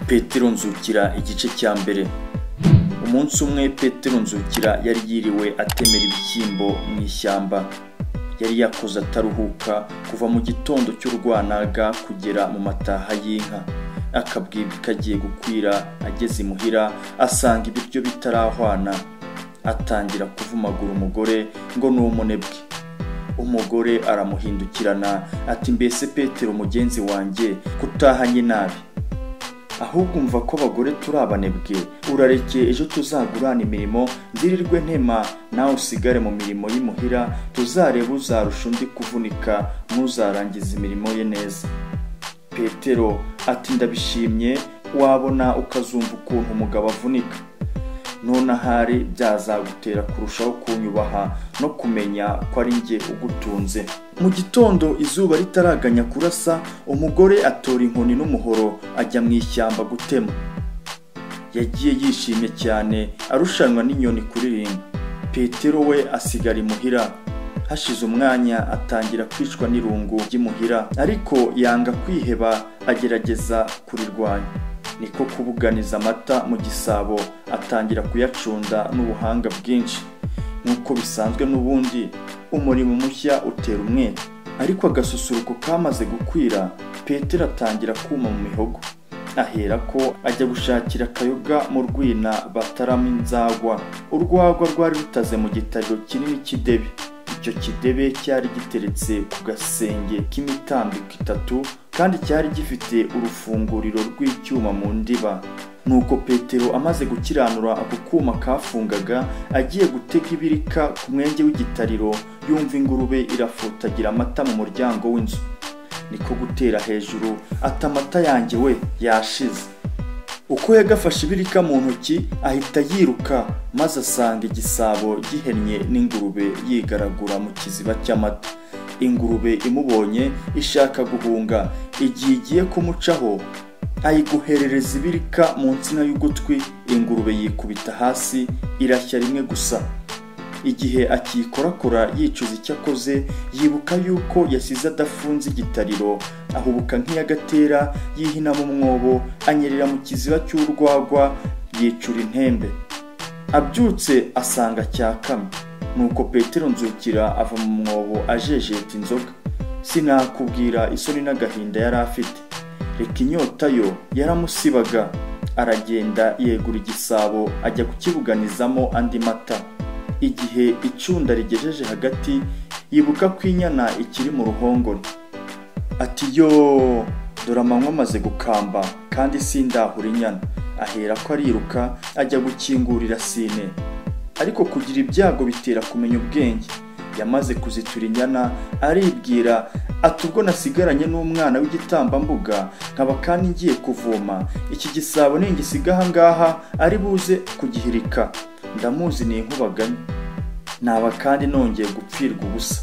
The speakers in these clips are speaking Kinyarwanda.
petero nzukira igice cya mbere umunsi umwe petero nzukira yari yiriwe atemera ibishyimbo mu ishyamba yari yakoze ataruhuka kuva mu gitondo cy'urwanaga kugera mu mataha y'inka akabwibwa kagiye gukwira ageze imuhira asanga ibiryo bitarahwana atangira kuvumagura umugore ngo ni umunebwe umugore aramuhindukirana ati mbese petero mugenzi wanjye kutahanye nabi ahubwo umva ko abagore turi abanebwe urareke ejo tuzagurane imirimo nzirirwe ntema nawe usigare mu mirimo y'imuhira tuzarebe uzarusha undi kuvunika n'uzarangiza imirimo ye neza petero ati ndabishimye wabona ukazumva ukuntu umugabo avunika none ahari byazagutera kurushaho kunyubaha no kumenya ko ari njye ugutunze mu gitondo izuba ritaraganya kurasa umugore atora inkoni n'umuhoro ajya mu ishyamba gutema yagiye yishimye cyane arushanwa n'inyoni kuririmba petero we asigara imuhira hashize umwanya atangira kwicwa n'irungu ry'imuhira ariko yanga kwiheba agerageza kurirwanya niko kubuganiza amata mu gisabo atangira kuyacunda n'ubuhanga bwinshi nk'uko bisanzwe n'ubundi umurimo mushya utera umwete ariko agasusuruko kamaze gukwira petero atangira kuma mu mihogo aherako ajya gushakira akayoga mu rwina bataramo inzagwa urwagwa rwari rutaze mu gitariro kinini cy'idebe icyo kidebe cyari giteretse ku gasenge k'imitambiko itatu kandi cyari gifite urufunguriro rw'icyuma mu ndiba nuko petero amaze gukiranura ako kuma kafungaga agiye gutega ibirika ku mwenge w'igitariro yumva ingurube irafutagira amata mu muryango w'inzu niko gutera hejuru ati amata yanjye we yashize uko yagafashe ibirika mu ntoki ahita yiruka maze asanga igisabo gihennye n'ingurube yigaragura mu kiziba cy'amata ingurube imubonye ishaka guhunga igihe igiye kumucaho ayiguherereza ibirika mu nsina y'ugutwi ingurube yikubita hasi irashya rimwe gusa igihe akiyikorakora yicuza icyo akoze yibuka yuko yasize adafunze igitariro ahubuka nk'iyagatera yihina mu mwobo anyerera mu kiziba cy'urwagwa yicura intembe abyutse asanga cyakamye nuko petero nzukira ava mu mwobo ajejeta inzoga sinakubwira isoni n'agahinda yari afite reka inyota yo yaramusibaga aragenda yegura igisabo ajya kukibuganizamo andi mata igihe icunda rigejeje hagati yibuka ko inyana ikiri mu ruhongore ati yo dore amanywa amaze gukamba kandi sindahura inyana ahera ko ariruka ajya gukingurira sine ariko kugira ibyago bitera kumenya ubwenge yamaze kuzitura inyana aribwira ati ubwo nasigaranye n'umwana w'igitambambuga nkaba kandi ngiye kuvoma iki gisabo ningisiga ahangaha ari buze kugihirika ndamuzi ni inkubagani naba kandi nongeye gupfirwa ubusa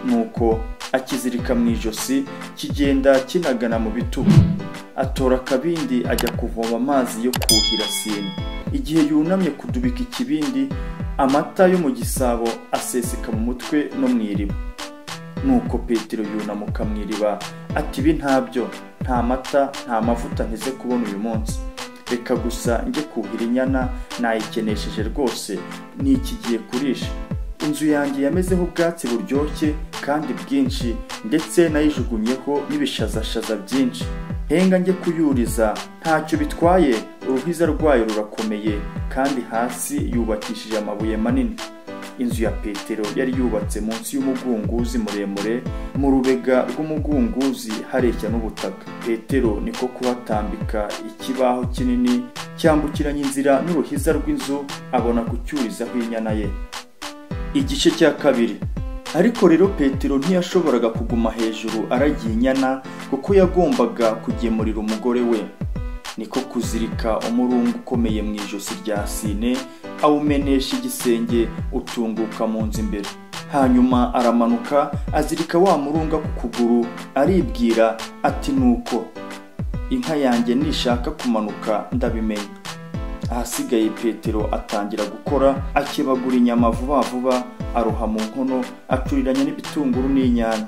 nuko akizirika mu ijosi kigenda kinagana mu bitugu atora akabindi ajya kuvoma amazi yo kuhira sine igihe yunamye kudubika ikibindi amata yo mu gisabo aseseka mu mutwe no mu iriba nuko petero yunamuka mu iriba ati ibi ntabyo nta mata nta mavuta nteze kubona uyu munsi reka gusa njye kuhira inyana nayikenesheje rwose ni iki gihe kurisha inzu yanjye yamezeho ubwatsi buryoshye kandi bwinshi ndetse nayijugunyeho n'ibishazashaza byinshi henga njye kuyuriza ntacyo bitwaye uruhiza rwayo rurakomeye kandi hasi yubakishije amabuye manini inzu ya petero yari yubatse munsi y'umugunguzi muremure mu rubega rw'umugunguzi hareshya n'ubutaka petero niko kuhatambika ikibaho kinini cyambukiranya inzira n'uruhiza rw'inzu abona kucyurizaho inyana ye igice cya kabiri ariko rero petero ntiyashoboraga kuguma hejuru aragiye inyana kuko yagombaga kugemurira umugore we niko kuzirika umurungu ukomeye mu ijosi rya sine awumenesha igisenge utunguka mu nzu imbere hanyuma aramanuka azirika wa murunga ku kuguru aribwira ati nuko inka yanjye nishaka kumanuka ndabimenya ahasigaye petero atangira gukora akebagura inyama vuba vuba aroha mu nkono acuriranya n'ibitunguru n'inyanya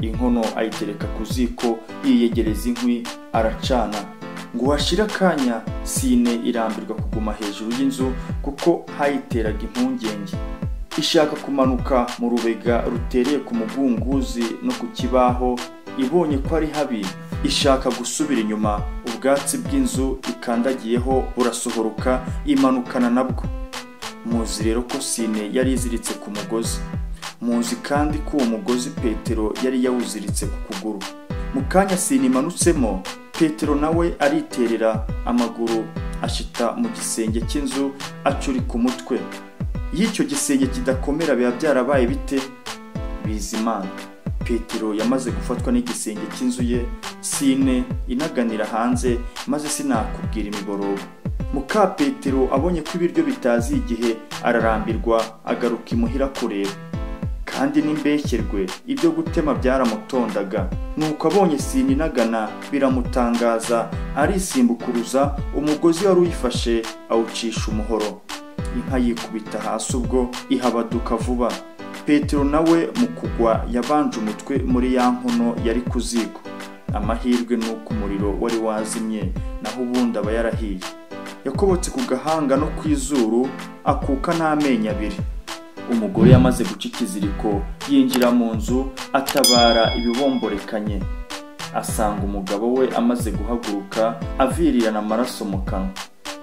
inkono ayitereka ku ziko yiyegereza inkwi aracana ngo hashira akanya sine irambirwa kuguma hejuru y'inzu kuko hayiteraga impungenge ishaka kumanuka mu rubega rutereye ku mugunguzi no ku kibaho ibonye ko ari habi ishaka gusubira inyuma ubwatsi bw'inzu ikandagiyeho burasohoruka imanukana nabwo muzi rero ko sine yari iziritse ku mugozi muzi kandi ko uwo mugozi petero yari yawuziritse ku kuguru mu kanya sine imanutsemo petero nawe ariterera amaguru ashita mu gisenge cy'inzu acurika umutwe iyo icyo gisenge kidakomera biba byarabaye bite bizimana petero yamaze gufatwa n'igisenge cy'inzu ye sine inaganira hanze maze sinakubwira imiborogo muka petero abonye ko ibiryo bitazi igihe ararambirwa agaruka imuhira kureba kandi n'imbeshyenrwe ibyo gutema byaramutondaga nuko abonye sine inagana biramutangaza arisimbukuruza umugozi wari uyifashe awucisha umuhoro inka yikubita hasi ubwo ihabaduka vuba petero nawe mu kugwa yabanje umutwe muri ya nkono yari ku ziko amahirwe ni uko umuriro wari wazimye naho ubundi aba yarahiye yakobotse ku gahanga no ku izuru akuka n'amenyo abiri umugore yamaze guca ikiziriko yinjira mu nzu atabara ibibomborekanye asanga umugabo we amaze guhaguruka avirirana amaraso mu kanwa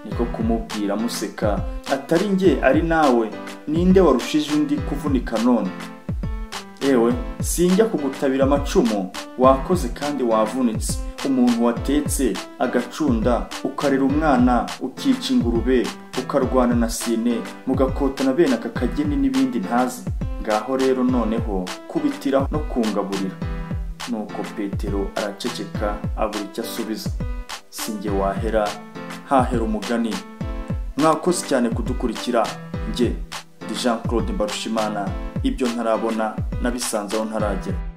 niko kumubwira amuseka atari njye ari nawe ninde warushije undi kuvunika none ewe sinjya kugutabira amacumu wakoze kandi wavunitse umuntu watetse agacunda ukarera umwana ukica ingurube ukarwana na sine mugakotana bene aka kageni n'ibindi ntazi ngaho rero noneho kubitira no kungaburira nuko petero araceceka abura icyo asubiza sinjye wahera hahera umugani mwakoze cyane kudukurikira njye ndi jean claude mbarushimana ibyo ntarabona nabisanze aho ntaragera